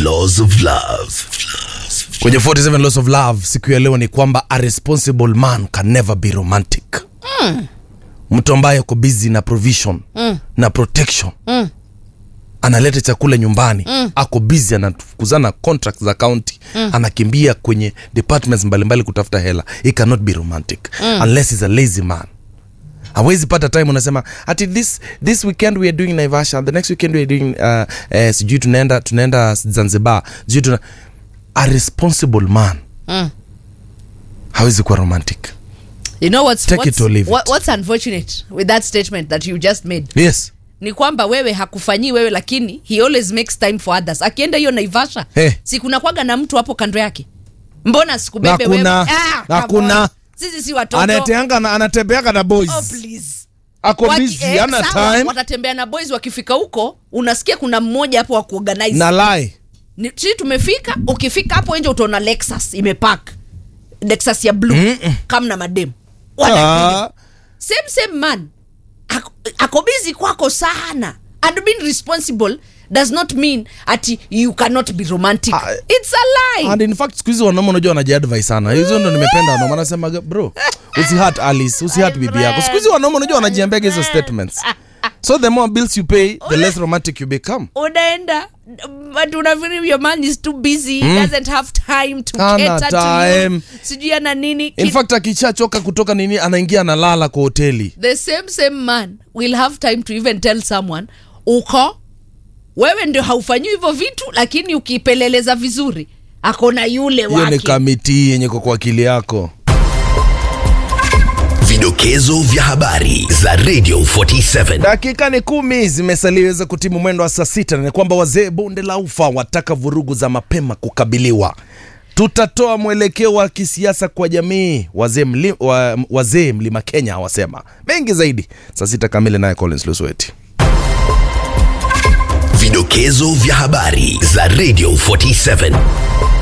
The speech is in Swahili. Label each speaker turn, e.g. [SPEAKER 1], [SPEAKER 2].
[SPEAKER 1] laws of love.
[SPEAKER 2] kwenye 47 laws of love siku ya leo ni kwamba a responsible man can never be romantic mm. mtu ambaye uko busy na provision mm. na protection mm. analeta chakula nyumbani mm. ako busy anafukuzana contract za county mm. anakimbia kwenye departments mbalimbali kutafuta hela he cannot be romantic mm. unless he's a lazy man hawezi pata time unasema ati this this weekend we are doing naivasha the next weekend we are doing uh, eh, sijui tunaenda tunaenda zanzibar sijui tuna a responsible man
[SPEAKER 3] Mm.
[SPEAKER 2] hawezi kuwa romantic
[SPEAKER 3] you know what's,
[SPEAKER 2] Take it
[SPEAKER 3] what's,
[SPEAKER 2] or leave it.
[SPEAKER 3] what, what's unfortunate with that statement that you just made
[SPEAKER 2] yes
[SPEAKER 3] ni kwamba wewe hakufanyii wewe lakini he always makes time for others akienda hiyo naivasha
[SPEAKER 2] Eh.
[SPEAKER 3] si kuna kwaga na mtu hapo kando yake mbona sikubebe
[SPEAKER 2] Na
[SPEAKER 3] wewe
[SPEAKER 2] kuna-
[SPEAKER 3] Ah,
[SPEAKER 2] na
[SPEAKER 3] come
[SPEAKER 2] kuna-
[SPEAKER 3] on. sisi si watoto
[SPEAKER 2] anateanga na anatembeanga na boys
[SPEAKER 3] oh, please
[SPEAKER 2] ako
[SPEAKER 3] Waki-
[SPEAKER 2] busy
[SPEAKER 3] eh,
[SPEAKER 2] hana
[SPEAKER 3] sawa,
[SPEAKER 2] time
[SPEAKER 3] watatembea na boys wakifika huko unasikia kuna mmoja hapo wa kuorganize
[SPEAKER 2] na lie
[SPEAKER 3] Ni- sisi tumefika ukifika hapo nje utaona lexus imepark lexus ya blue kama na mademu Wanapiga.
[SPEAKER 2] ah,
[SPEAKER 3] same same man ako, ako busy kwako sana and being responsible does not mean ati you cannot be romantic
[SPEAKER 2] Ah,
[SPEAKER 3] it's a lie
[SPEAKER 2] and in fact siku hizi wanaume unajua wanajiadvise sana hizo ndo nimependa wanaume anasema bro usihat alice usihat bibi yako siku hizi wanaume unajua wanajiambiaga hizo statements so the more bills you pay the less romantic you become
[SPEAKER 3] unaenda but unafeel your man is too busy
[SPEAKER 2] Mm.
[SPEAKER 3] doesn't have time to
[SPEAKER 2] Hana
[SPEAKER 3] cater to
[SPEAKER 2] time.
[SPEAKER 3] you sijui ana nini
[SPEAKER 2] in
[SPEAKER 3] Ki-
[SPEAKER 2] fact akishachoka kutoka nini anaingia analala kwa hoteli
[SPEAKER 3] the same same man will have time to even tell someone uko wewe ndio haufanyi hivyo vitu lakini ukipeleleza vizuri akona yule
[SPEAKER 2] hiyo ni
[SPEAKER 3] wake
[SPEAKER 2] kamiti yenye iko kwa akili yako
[SPEAKER 1] Vidokezo vya habari za Radio 47.
[SPEAKER 2] dakika ni kumi zimesaliweza kutimu mwendo wa saa sita na ni kwamba wazee bonde la ufa wataka vurugu za mapema kukabiliwa tutatoa mwelekeo wa kisiasa kwa jamii wazee mli, wa, wazee mlima kenya wasema mengi zaidi saa sita kamili naye collins lusweti
[SPEAKER 1] Vidokezo vya habari za Radio 47.